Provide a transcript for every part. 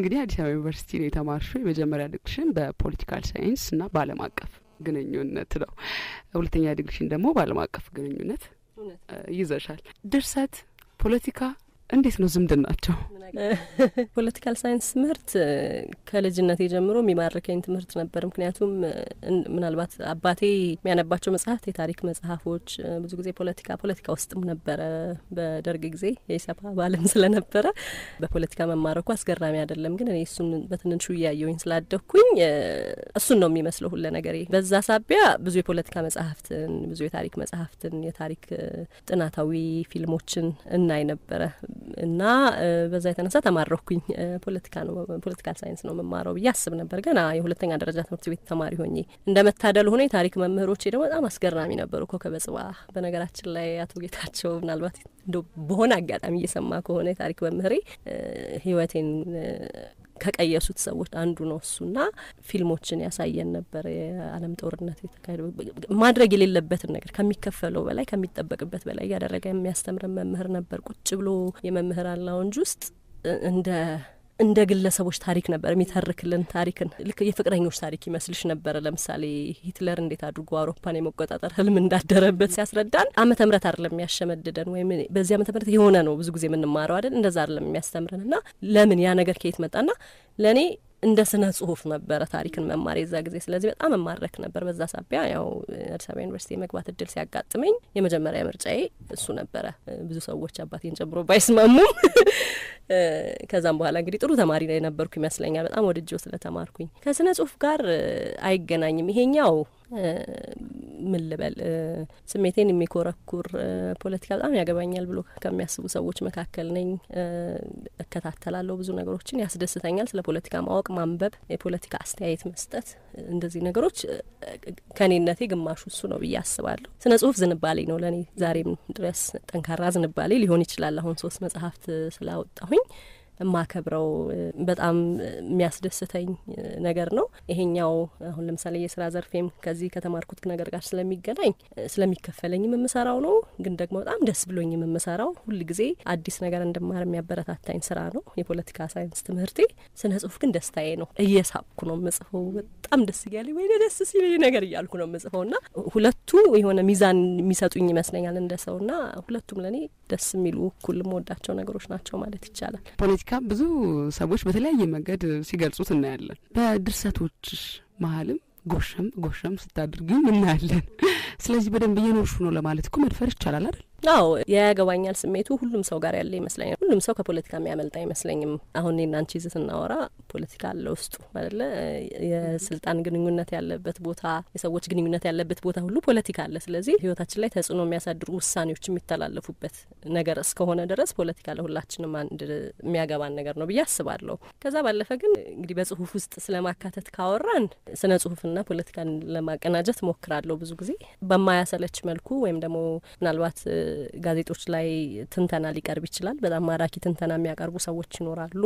እንግዲህ አዲስ አበባ ዩኒቨርሲቲ ነው የተማርሽው። የመጀመሪያ ዲግሪሽን በፖለቲካል ሳይንስ እና በዓለም አቀፍ ግንኙነት ነው። ሁለተኛ ዲግሪሽን ደግሞ በዓለም አቀፍ ግንኙነት ይዘሻል። ድርሰት፣ ፖለቲካ እንዴት ነው ዝምድናቸው? ፖለቲካል ሳይንስ ትምህርት ከልጅነቴ ጀምሮ የሚማርከኝ ትምህርት ነበር። ምክንያቱም ምናልባት አባቴ የሚያነባቸው መጽሐፍት የታሪክ መጽሐፎች፣ ብዙ ጊዜ ፖለቲካ ፖለቲካ ውስጥም ነበረ። በደርግ ጊዜ የኢሰፓ አባልም ስለነበረ በፖለቲካ መማረኩ አስገራሚ አይደለም። ግን እኔ እሱን በትንንሹ እያየውኝ ስላደግኩኝ እሱን ነው የሚመስለው ሁለ ነገሬ። በዛ ሳቢያ ብዙ የፖለቲካ መጽሐፍትን፣ ብዙ የታሪክ መጽሐፍትን፣ የታሪክ ጥናታዊ ፊልሞችን እናይ ነበረ እና በዛ የተነሳ ተማረኩኝ። ፖለቲካ ነው ፖለቲካል ሳይንስ ነው መማረው ብዬ አስብ ነበር ገና የሁለተኛ ደረጃ ትምህርት ቤት ተማሪ ሆኜ። እንደ መታደል ሆኖ የታሪክ መምህሮቼ ደግሞ በጣም አስገራሚ ነበሩ። ኮከበ ጽባ በነገራችን ላይ አቶ ጌታቸው ምናልባት እንደ በሆነ አጋጣሚ እየሰማ ከሆነ የታሪክ መምህሬ ህይወቴን ከቀየሱት ሰዎች አንዱ ነው እሱና ፊልሞችን ያሳየን ነበር። የዓለም ጦርነት የተካሄደው ማድረግ የሌለበትን ነገር ከሚከፈለው በላይ ከሚጠበቅበት በላይ እያደረገ የሚያስተምረን መምህር ነበር። ቁጭ ብሎ የመምህራን ላውንጅ ውስጥ እንደ እንደ ግለሰቦች ታሪክ ነበር የሚተርክልን። ታሪክን ልክ የፍቅረኞች ታሪክ ይመስልሽ ነበረ። ለምሳሌ ሂትለር እንዴት አድርጎ አውሮፓን የመቆጣጠር ህልም እንዳደረበት ሲያስረዳን ዓመተ ምህረት አይደለም የሚያሸመድደን ወይም በዚህ ዓመተ ምህረት የሆነ ነው ብዙ ጊዜ የምንማረው አይደል? እንደዛ አይደለም የሚያስተምረን እና ለምን ያ ነገር ከየት መጣና ለእኔ እንደ ስነ ጽሁፍ ነበረ ታሪክን መማር የዛ ጊዜ። ስለዚህ በጣም እማረክ ነበር። በዛ ሳቢያ ያው አዲስ አበባ ዩኒቨርሲቲ የመግባት እድል ሲያጋጥመኝ የመጀመሪያ ምርጫዬ እሱ ነበረ። ብዙ ሰዎች አባቴን ጨምሮ ባይስማሙም ከዛም በኋላ እንግዲህ ጥሩ ተማሪ ላይ ነበርኩ ይመስለኛል። በጣም ወድጄው ስለተማርኩኝ ከስነ ጽሁፍ ጋር አይገናኝም ይሄኛው ምን ልበል ስሜቴን የሚኮረኩር ፖለቲካ በጣም ያገባኛል ብሎ ከሚያስቡ ሰዎች መካከል ነኝ። እከታተላለሁ፣ ብዙ ነገሮችን ያስደስተኛል። ስለ ፖለቲካ ማወቅ፣ ማንበብ፣ የፖለቲካ አስተያየት መስጠት፣ እንደዚህ ነገሮች ከኔነቴ ግማሹ እሱ ነው ብዬ አስባለሁ። ስነ ጽሁፍ ዝንባሌ ነው ለእኔ ዛሬም ድረስ ጠንካራ ዝንባሌ ሊሆን ይችላል። አሁን ሶስት መጽሐፍት ስላወጣሁኝ የማከብረው በጣም የሚያስደስተኝ ነገር ነው። ይሄኛው አሁን ለምሳሌ የስራ ዘርፌም ከዚህ ከተማርኩት ነገር ጋር ስለሚገናኝ ስለሚከፈለኝም የምሰራው ነው። ግን ደግሞ በጣም ደስ ብሎኝ የምሰራው ሁል ጊዜ አዲስ ነገር እንድማር የሚያበረታታኝ ስራ ነው የፖለቲካ ሳይንስ ትምህርቴ። ስነ ጽሁፍ ግን ደስታዬ ነው። እየሳቅኩ ነው የምጽፈው። በጣም ደስ እያለኝ ወይ ደስ ሲል ነገር እያልኩ ነው የምጽፈው እና ሁለቱ የሆነ ሚዛን የሚሰጡኝ ይመስለኛል እንደ ሰው እና ሁለቱም ለእኔ ደስ የሚሉ እኩል የምወዳቸው ነገሮች ናቸው ማለት ይቻላል። ፖለቲካ ብዙ ሰዎች በተለያየ መንገድ ሲገልጹት እናያለን። በድርሰቶች መሀልም ጎሸም ጎሸም ስታድርጊው እናያለን። ስለዚህ በደንብ እየኖርሹ ነው ለማለት እኮ መድፈር ይቻላል አይደል? አዎ ያገባኛል ስሜቱ ሁሉም ሰው ጋር ያለ ይመስለኛል። ሁሉም ሰው ከፖለቲካ የሚያመልጥ አይመስለኝም። አሁን እኔና አንቺ ይዘት ስናወራ ፖለቲካ አለ ውስጡ አይደለ? የስልጣን ግንኙነት ያለበት ቦታ፣ የሰዎች ግንኙነት ያለበት ቦታ ሁሉ ፖለቲካ አለ። ስለዚህ ህይወታችን ላይ ተጽዕኖ የሚያሳድሩ ውሳኔዎች የሚተላለፉበት ነገር እስከሆነ ድረስ ፖለቲካ ለሁላችንም አንድ የሚያገባን ነገር ነው ብዬ አስባለሁ። ከዛ ባለፈ ግን እንግዲህ በጽሁፍ ውስጥ ስለማካተት ካወራን ስነ ጽሁፍና ፖለቲካን ለማቀናጀት ሞክራለሁ ብዙ ጊዜ በማያሰለች መልኩ ወይም ደግሞ ምናልባት ጋዜጦች ላይ ትንተና ሊቀርብ ይችላል። በጣም ማራኪ ትንተና የሚያቀርቡ ሰዎች ይኖራሉ።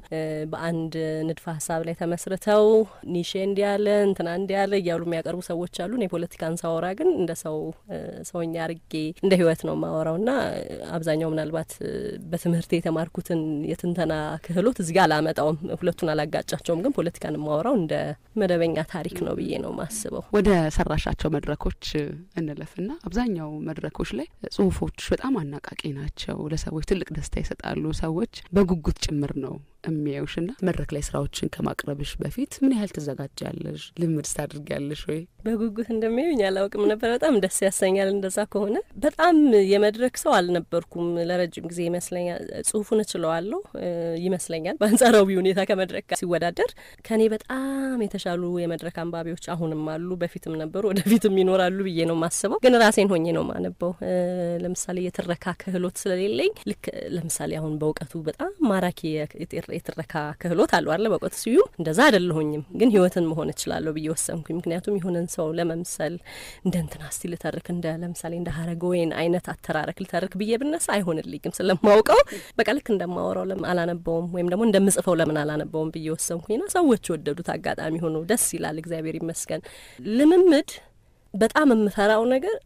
በአንድ ንድፈ ሀሳብ ላይ ተመስርተው ኒሼ እንዲያለ እንትና እንዲያለ እያሉ የሚያቀርቡ ሰዎች አሉ። እኔ ፖለቲካን ሳወራ ግን እንደ ሰው ሰውኛ አርጌ እንደ ህይወት ነው ማወራው ና አብዛኛው ምናልባት በትምህርት የተማርኩትን የትንተና ክህሎት እዚህ ጋር አላመጣውም። ሁለቱን አላጋጫቸውም። ግን ፖለቲካን ማወራው እንደ መደበኛ ታሪክ ነው ብዬ ነው ማስበው። ወደ ሰራሻቸው መድረኮች እንለፍና አብዛኛው መድረኮች ላይ ጽሁፎች በጣም አናቃቂ ናቸው። ለሰዎች ትልቅ ደስታ ይሰጣሉ። ሰዎች በጉጉት ጭምር ነው የሚያዩሽ ና መድረክ ላይ ስራዎችን ከማቅረብሽ በፊት ምን ያህል ትዘጋጃለሽ? ልምድ ታድርጊያለሽ ወይ? በጉጉት እንደሚያዩኝ አላውቅም ነበር። በጣም ደስ ያሰኛል። እንደዛ ከሆነ በጣም የመድረክ ሰው አልነበርኩም ለረጅም ጊዜ ይመስለኛል። ጽሁፉን እችለዋለሁ ይመስለኛል በአንጻራዊ ሁኔታ ከመድረክ ጋር ሲወዳደር ከኔ በጣም የተሻሉ የመድረክ አንባቢዎች አሁንም አሉ፣ በፊትም ነበሩ፣ ወደፊትም ይኖራሉ ብዬ ነው ማስበው። ግን ራሴን ሆኜ ነው ማነበው። ለምሳሌ የትረካ ክህሎት ስለሌለኝ ልክ ለምሳሌ አሁን በእውቀቱ በጣም ማራኪ የትረካ ክህሎት አሉ አለ በእውቀቱ ስዩም እንደዛ አይደለሁኝም። ግን ህይወትን መሆን እችላለሁ ብዬ ወሰንኩኝ። ምክንያቱም የሆነን ሰው ለመምሰል እንደ እንትና እስቲ ልተርክ እንደ ለምሳሌ እንደ ሀረገ ወይን አይነት አተራረክ ልተርክ ብዬ ብነሳ አይሆንልኝም ስለማውቀው በቃ ልክ እንደማወራው ለምን አላነበውም ወይም ደግሞ እንደምጽፈው ለምን አላነበውም ብዬ ወሰንኩኝና ሰዎች ወደዱት። አጋጣሚ ሆኖ ደስ ይላል። እግዚአብሔር ይመስገን። ልምምድ በጣም የምፈራው ነገር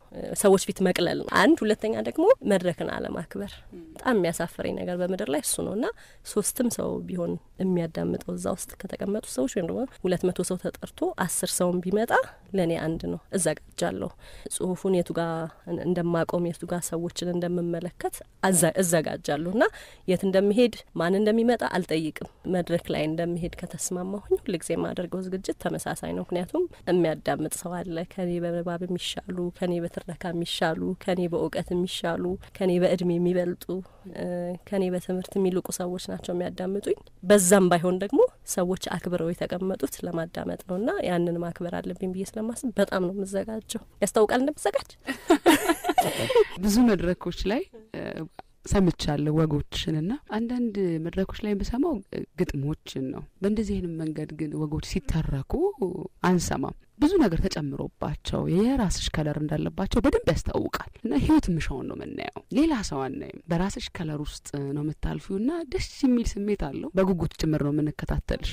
ሰዎች ፊት መቅለል ነው አንድ። ሁለተኛ ደግሞ መድረክን አለማክበር በጣም የሚያሳፍረኝ ነገር በምድር ላይ እሱ ነው እና ሶስትም ሰው ቢሆን የሚያዳምጠው እዛ ውስጥ ከተቀመጡ ሰዎች ወይም ደግሞ ሁለት መቶ ሰው ተጠርቶ አስር ሰውን ቢመጣ ለእኔ አንድ ነው። እዘጋጃለሁ። ጽሁፉን የቱ ጋ እንደማቆም የቱ ጋ ሰዎችን እንደምመለከት እዘጋጃለሁ እና የት እንደሚሄድ ማን እንደሚመጣ አልጠይቅም። መድረክ ላይ እንደሚሄድ ከተስማማሁኝ ሁልጊዜ የማደርገው ዝግጅት ተመሳሳይ ነው። ምክንያቱም የሚያዳምጥ ሰው አለ ከኔ በንባብ የሚሻሉ ከኔ በትረካ የሚሻሉ ከኔ በእውቀት የሚሻሉ ከኔ በእድሜ የሚበልጡ ከኔ በትምህርት የሚልቁ ሰዎች ናቸው የሚያዳምጡኝ። በዛም ባይሆን ደግሞ ሰዎች አክብረው የተቀመጡት ለማዳመጥ ነው እና ያንን ማክበር አለብኝ ብዬ ስለማስብ በጣም ነው የምዘጋጀው። ያስታውቃል እንደምዘጋጅ ብዙ መድረኮች ላይ ሰምቻለሁ ወጎችን እና አንዳንድ መድረኮች ላይ የምሰማው ግጥሞችን ነው። በእንደዚህ አይነት መንገድ ግን ወጎች ሲተረኩ አንሰማም። ብዙ ነገር ተጨምሮባቸው የራስሽ ከለር እንዳለባቸው በደንብ ያስታውቃል እና ህይወት ምሻውን ነው የምናየው። ሌላ ሰው አናይም። በራስሽ ከለር ውስጥ ነው የምታልፊው እና ደስ የሚል ስሜት አለው። በጉጉት ጭምር ነው የምንከታተልሽ።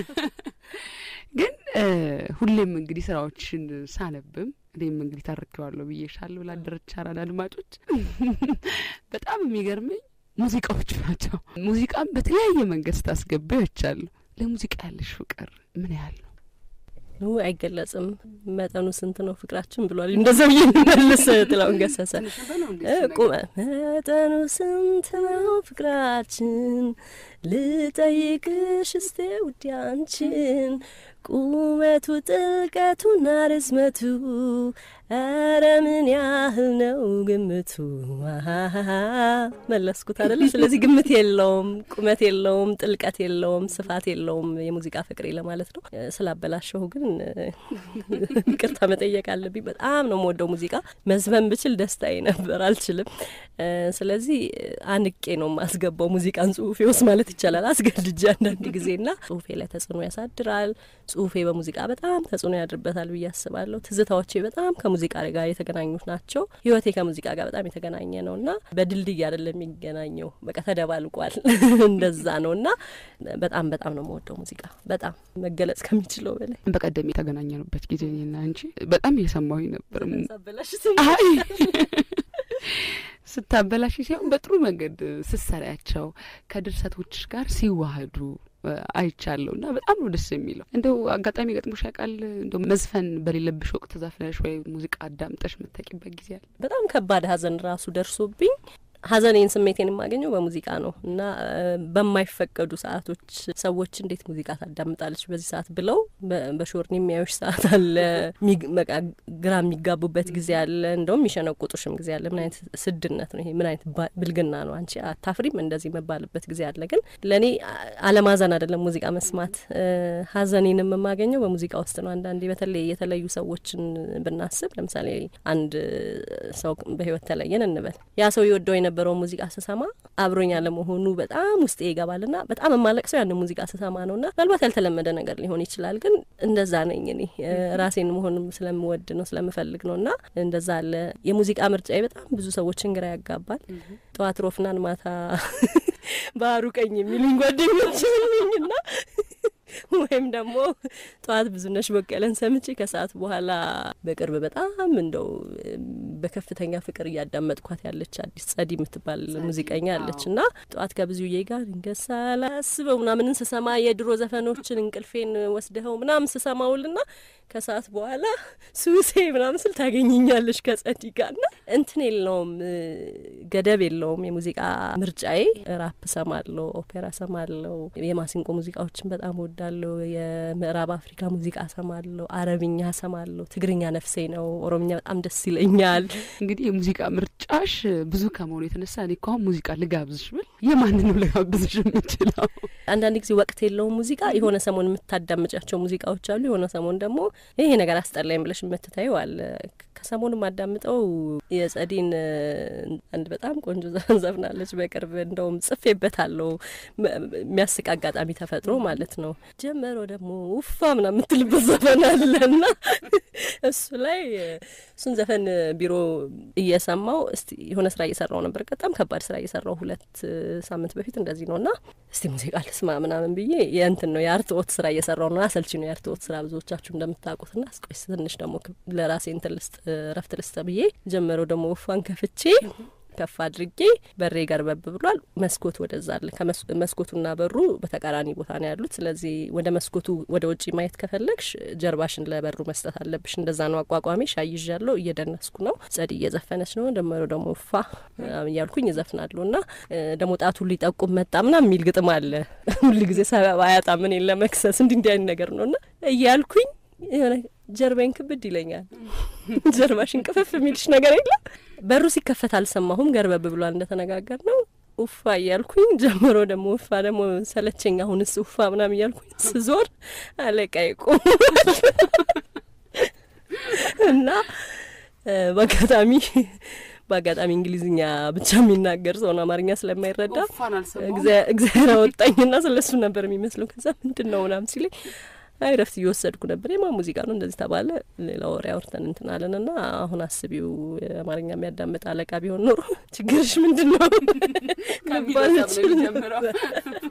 ግን ሁሌም እንግዲህ ስራዎችን ሳነብም እኔም እንግዲህ ታርኬዋለሁ ብዬሻለሁ ላደረች አራዳ አድማጮች በጣም የሚገርመኝ ሙዚቃዎቹ ናቸው። ሙዚቃም በተለያየ መንገድ ስታስገባ ይቻሉ። ለሙዚቃ ያለሽ ፍቅር ምን ያህል ነው? አይገለጽም። መጠኑ ስንት ነው ፍቅራችን ብሏል። እንደዛ ብዬ እንመልስ ጥላውን ገሰሰ ቁመ መጠኑ ስንት ነው ፍቅራችን ልጠይቅሽ እስቴ ውዴ አንቺን ቁመቱ ጥልቀቱና ርዝመቱ ኧረ ምን ያህል ነው ግምቱ? መለስኩት አይደለ? ስለዚህ ግምት የለውም፣ ቁመት የለውም፣ ጥልቀት የለውም፣ ስፋት የለውም የሙዚቃ ፍቅሬ ለማለት ነው። ስላበላሸሁ ግን ይቅርታ መጠየቅ አለብኝ። በጣም ነው የምወደው ሙዚቃ። መዝፈን ብችል ደስታዬ ነበር፣ አልችልም። ስለዚህ አንቄ ነው የማስገባው ሙዚቃን ጽሁፌ ውስጥ ማለት ይቻላል፣ አስገድጄ አንዳንድ ጊዜና ጽሁፌ ላይ ተጽዕኖ ያሳድራል። ጽሁፌ በሙዚቃ በጣም ተጽዕኖ ያድርበታል ብዬ አስባለሁ። ትዝታዎቼ በጣም ከሙዚቃ ጋር የተገናኙት ናቸው። ህይወቴ ከሙዚቃ ጋር በጣም የተገናኘ ነው እና በድልድይ አይደለም የሚገናኘው፣ በቃ ተደባልቋል። እንደዛ ነው እና በጣም በጣም ነው የምወደው ሙዚቃ በጣም መገለጽ ከሚችለው በላይ። በቀደም የተገናኘንበት ጊዜ እኔና አንቺ በጣም እየሰማሁኝ ነበር። አይ ስታበላሽ ሲሆን በጥሩ መንገድ ስትሰሪያቸው ከድርሰቶችሽ ጋር ሲዋህዱ አይቻለሁ እና በጣም ነው ደስ የሚለው። እንደው አጋጣሚ ገጥሞሽ ያውቃል? እንደው መዝፈን በሌለብሽ ወቅት ዘፍነሽ ወይ ሙዚቃ አዳምጠሽ የምታውቂበት ጊዜ አለ? በጣም ከባድ ሀዘን ራሱ ደርሶብኝ ሀዘኔን ስሜቴን የማገኘው በሙዚቃ ነው እና በማይፈቀዱ ሰዓቶች ሰዎች እንዴት ሙዚቃ ታዳምጣለች በዚህ ሰዓት ብለው በሾርኒ የሚያዩሽ ሰዓት አለ። በቃ ግራ የሚጋቡበት ጊዜ አለ። እንደውም የሚሸነቁጡሽም ጊዜ አለ። ምን አይነት ስድነት ነው ይሄ? ምን አይነት ብልግና ነው? አንቺ አታፍሪም? እንደዚህ መባልበት ጊዜ አለ። ግን ለእኔ አለማዘን አይደለም ሙዚቃ መስማት። ሀዘኔንም የማገኘው በሙዚቃ ውስጥ ነው። አንዳንዴ በተለይ የተለዩ ሰዎችን ብናስብ፣ ለምሳሌ አንድ ሰው በህይወት ተለየን እንበል ያ ሰው የወደው የነበረው ሙዚቃ ስሰማ አብሮኝ አለመሆኑ በጣም ውስጤ ይገባልና በጣም የማለቅሰው ያንን ሙዚቃ ስሰማ ነውና ምናልባት ያልተለመደ ነገር ሊሆን ይችላል፣ ግን እንደዛ ነኝ እኔ ራሴን መሆን ስለምወድ ነው ስለምፈልግ ነው እና እንደዛ አለ። የሙዚቃ ምርጫዬ በጣም ብዙ ሰዎችን ግራ ያጋባል። ጠዋት ሮፍናን ማታ ባህሩ ቀኝ የሚሉኝ ጓደኞች ና ወይም ደግሞ ጠዋት ብዙነሽ በቀለን ሰምቼ ከሰዓት በኋላ በቅርብ በጣም እንደው በከፍተኛ ፍቅር እያዳመጥኳት ያለች አዲስ ጸዲ የምትባል ሙዚቀኛ አለች እና ጠዋት ከብዙዬ ጋር ድንገት ሳላስበው ምናምንን ስሰማ የድሮ ዘፈኖችን እንቅልፌን ወስደኸው ምናምን ስሰማውልና ከሰዓት በኋላ ሱሴ ምናምን ስል ታገኘኛለች ከጸዲ ጋር ና እንትን የለውም ገደብ የለውም የሙዚቃ ምርጫዬ። ራፕ ሰማለሁ፣ ኦፔራ ሰማለሁ፣ የማሲንቆ ሙዚቃዎችን በጣም ወዳለሁ። የምዕራብ አፍሪካ ሙዚቃ ሰማለሁ፣ አረብኛ ሰማለሁ። ትግርኛ ነፍሴ ነው። ኦሮምኛ በጣም ደስ ይለኛል። እንግዲህ የሙዚቃ ምርጫሽ ብዙ ከመሆኑ የተነሳ እኔ እኮ አሁን ሙዚቃ ልጋብዝሽ ብል የማንን ነው ልጋብዝሽ የምችለው? አንዳንድ ጊዜ ወቅት የለውም ሙዚቃ። የሆነ ሰሞን የምታዳምጫቸው ሙዚቃዎች አሉ። የሆነ ሰሞን ደግሞ ይሄ ነገር አስጠላኝ ብለሽ የምትታየው አለ። ከሰሞኑ ማዳምጠው የጸዲን አንድ በጣም ቆንጆ ዘፈን ዘፍናለች በቅርብ እንደውም ጽፌበታለሁ። የሚያስቅ አጋጣሚ ተፈጥሮ ማለት ነው። ጀመሮ ደግሞ ውፋ ምናምን የምትልበት ዘፈን አለ እና እሱ ላይ እሱን ዘፈን ቢሮ እየሰማው እስቲ የሆነ ስራ እየሰራው ነበር። በጣም ከባድ ስራ እየሰራው ሁለት ሳምንት በፊት እንደዚህ ነው እና እስቲ ሙዚቃ ልስማ ምናምን ብዬ የእንትን ነው የአርትኦት ስራ እየሰራው ነው። አሰልቺ ነው የአርትኦት ስራ ብዙዎቻችሁ እንደምታውቁት ና እስቆይ ትንሽ ደግሞ ለራሴ እንትን ልስጥ ረፍት ልስጥ ብዬ ጀመረው ደግሞ ውፋን ከፍቼ ከፍ አድርጌ በሬ ገርበብ ብሏል። መስኮት ወደዛ አለ። መስኮቱና በሩ በተቃራኒ ቦታ ነው ያሉት። ስለዚህ ወደ መስኮቱ ወደ ውጭ ማየት ከፈለግሽ ጀርባሽን ለበሩ መስጠት አለብሽ። እንደዛ ነው አቋቋሚ። ሻይ ይዣለሁ፣ እየደነስኩ ነው። ጸድ እየዘፈነች ነው። ደመሮ ደግሞ ፋ እያልኩኝ እዘፍናለሁ እና ደግሞ ጣቱ ሊጠቁም መጣ ምናምን የሚል ግጥም አለ። ሁል ጊዜ ሰበብ አያጣም እኔን ለመክሰስ እንዲህ እንዲህ አይነት ነገር ነው እና እያልኩኝ የሆነ ጀርባዬን ክብድ ይለኛል። ጀርባሽን ቅፍፍ የሚልሽ ነገር የለም። በሩ ሲከፈት አልሰማሁም። ገርበብ ብሏል እንደተነጋገር ነው። ውፋ እያልኩኝ ጀምሮ ደግሞ ውፋ ደግሞ ሰለቸኝ። አሁንስ ውፋ ምናምን እያልኩኝ ስዞር አለቃዬ ቆሟል እና በአጋጣሚ በአጋጣሚ እንግሊዝኛ ብቻ የሚናገር ሰውን አማርኛ ስለማይረዳ እግዚአብሔር አወጣኝና ስለሱ ነበር የሚመስለው። ከዛ ምንድን ነው ምናምን ሲለኝ አይ ረፍት እየወሰድኩ ነበር። የማ ሙዚቃ ነው እንደዚህ ተባለ። ሌላ ወሬ አውርተን እንትን አለን እና አሁን አስቢው የአማርኛ የሚያዳምጥ አለቃ ቢሆን ኖሮ ችግርሽ ምንድን ነው ልባል